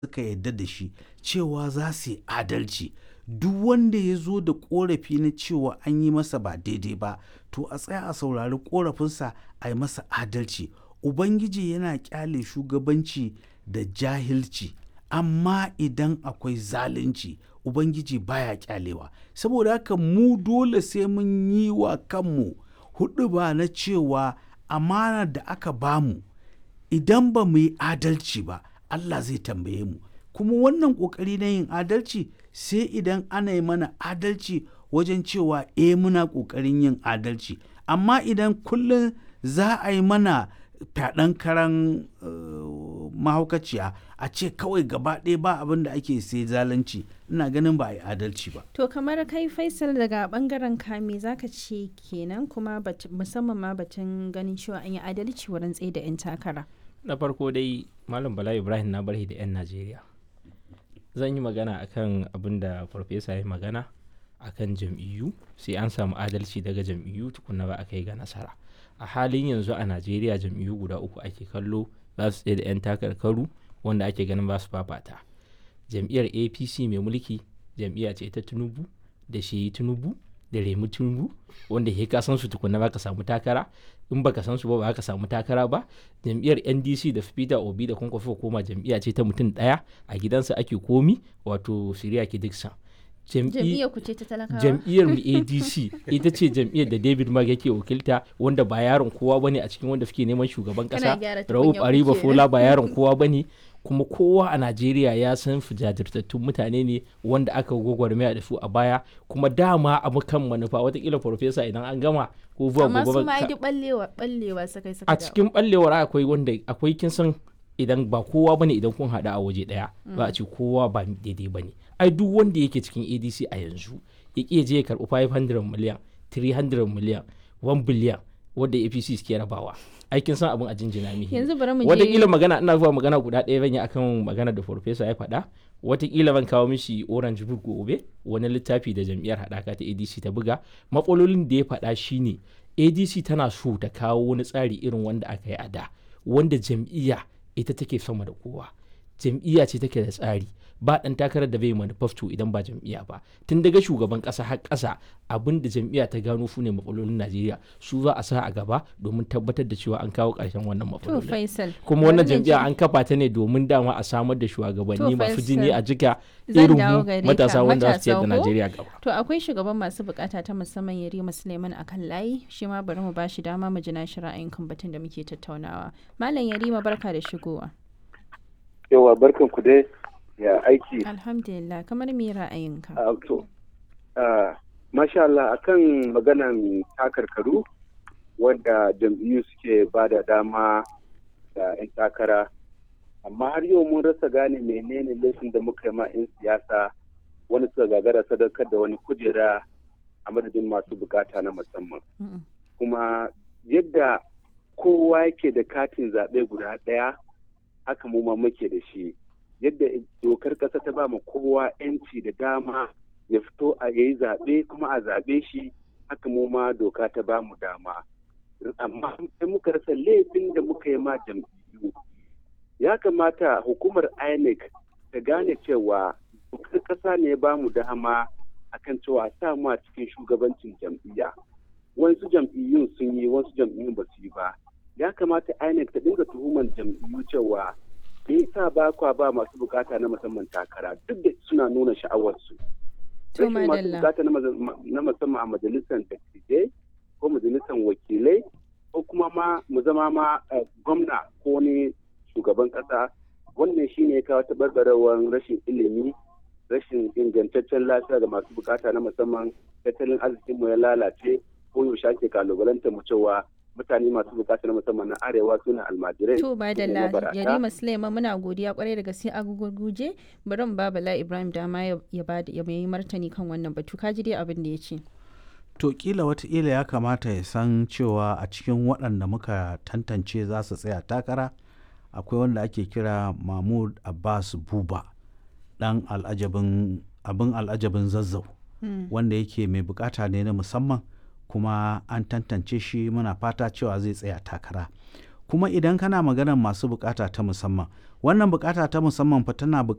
suka yadda da shi cewa za su yi adalci duk wanda ya zo da korafi na cewa an yi masa ba daidai ba to a tsaya a saurari korafinsa a yi masa adalci ubangiji yana kyale shugabanci da jahilci amma idan akwai zalunci ubangiji baya kyalewa saboda haka mu dole sai mun yi wa kanmu hudu ba na cewa amana da aka bamu idan ba mu yi adalci ba Allah zai tambaye mu kuma wannan ƙoƙari na yin adalci sai idan ana yi mana adalci wajen cewa e muna ƙoƙarin yin adalci amma idan kullum za a yi mana fyaɗen karan uh, mahaukaciya a ce kawai gaba ɗaya ba abin da ake sai zalunci ina ganin ba a yi adalci ba To kamar kai Faisal daga bangaren kame zaka ce kenan kuma musamman ma batun ganin cewa an yi adalci wurin tsaye da 'yan takara. na farko dai malam bala ibrahim na barhi da 'yan najeriya zan yi magana akan abin da farfesa ya magana akan jam'iyyu sai an samu adalci daga jam'iyyu tukuna ba a kai ga nasara a halin yanzu a najeriya jam'iyyu guda uku ake kallo za su tsaye da 'yan takarkaru wanda ake ganin ba su fafata jam'iyyar apc mai mulki jam'iyya ce ta tinubu da shi tinubu da remu tinubu wanda ke ka san su tukuna ba ka samu takara in baka san su ba ba ka samu takara ba jam'iyyar ndc da peter obi da kwankwafi koma jam'iyya ce ta mutum daya a gidansa ake komi wato siriya ki dixon Jam'iyyar ku ce ta talakawa? jam'iyyar mu adc ita ce jam'iyyar da david mag yake wakilta wanda ba yaron kowa bane a cikin wanda suke neman shugaban Kana kasa gyara rauf tukunyar ariba kuke. fola ba yaron kowa bane kuma kowa a najeriya ya san su jajirtattun mutane ne wanda aka gwagwarmaya da su a baya kuma dama abu kan manufa watakila farfesa idan an gama ko zuwa Amma su gobe ma ka- duk ballewa ballewa sakai suka a dawo. cikin ballewar akwai wanda akwai kin san idan ba kowa bane idan kun haɗu a waje ɗaya ba a ce kowa ba daidai bane ai duk wanda yake cikin adc a yanzu ya ƙi ya je ya karɓi 500 miliyan 300 miliyan 1 biliyan wanda apc suke rabawa aikin san abin a jinjina mihi Yanzu bari mu je watakila magana ina zuwa magana guda ɗaya zan yi akan magana da farfesa ya faɗa watakila ban kawo mishi orange book gobe wani littafi da jam'iyyar haɗaka ta adc ta buga matsalolin da ya faɗa shine adc tana so ta kawo wani tsari irin wanda aka yi a da wanda jam'iyya ita take sama da kowa jam'iyya ce take da tsari ba ɗan takarar da bai manifesto idan ba jam'iyya ba tun daga shugaban ƙasa har ƙasa abin da jam'iyya ta gano su ne matsalolin najeriya su za a sa a gaba domin tabbatar da cewa an kawo ƙarshen wannan To matsalolin Faisal. kuma wannan bari na jam'iyya ji- an kafa ta ne domin dama a samar da shugabanni masu Faisal, jini a jika zan irin dawo mu gare ka, matasa wanda za su ciyar da matasa ko? Najeriya gaba. To akwai shugaban masu bukata ta musamman Yarima Suleiman a kan layi shi ma bari mu bashi dama mu ji nashi ra'ayin kan batun da muke tattaunawa. Malam Yarima barka da shigowa. yawa barkan ku dai ya aiki Alhamdulillah kamar me ra'ayinka? a to ah, masha Allah akan maganan takarkaru wanda jam'iyyu suke ba da dama da 'yan takara amma har yau mun rasa gane menene laifin da muka yi ma 'yan siyasa wani suka gagara sadakar da wani kujera a madadin masu bukata na musamman Mm-mm. kuma yadda kowa yake da katin zaɓe guda ɗaya haka mu ma muke da shi yadda dokar ƙasa ta ba mu kowa 'yanci da dama ya fito a yayi zaɓe kuma a zaɓe shi haka mu ma doka ta ba mu dama amma sai muka rasa laifin da muka yi ma jam'iyyu ya kamata hukumar inec ta gane cewa dokar ƙasa ne ba mu dama akan cewa sa mu a cikin shugabancin jam'iyya wasu jam'iyyun sun yi wasu jam'iyyun ba su yi ba ya kamata inec ta dinga tuhumar jam'iyyu cewa me yasa ba kwa ba masu bukata na musamman takara duk da suna nuna sha'awarsu To rashin masu madalla. bukata na maza- na musamman a majalisar dattijai ko majalisar wakilai ko kuma ma mu zama ma eh, gwamna ko ne shugaban kasa wannan shine ya kawo tabarbarewar rashin ilimi rashin ingantaccen lafiya ga masu bukata na musamman tattalin arzikinmu ya lalace ko yaushe ake kalubalanta mu cewa mutane masu bukata na musamman na arewa suna almajirai To ba da su ne la mabarata. Yarima Suleiman muna godiya kwarai da gaske a gugurguje bari mu ba Bala Ibrahim dama ya ya ba ya yi martani kan wannan batu ka ji dai abin da ya ce. to kila wataƙila ya kamata ya san cewa a cikin waɗanda muka tantance za su tsaya takara akwai wanda ake kira mahmud abbas buba ɗan al'ajabin abin al'ajabin zazzau wanda yake mai bukata ne na musamman kuma an tantance shi muna fata cewa zai tsaya takara kuma idan kana maganar masu bukata ta musamman wannan bukata ta musamman fa tana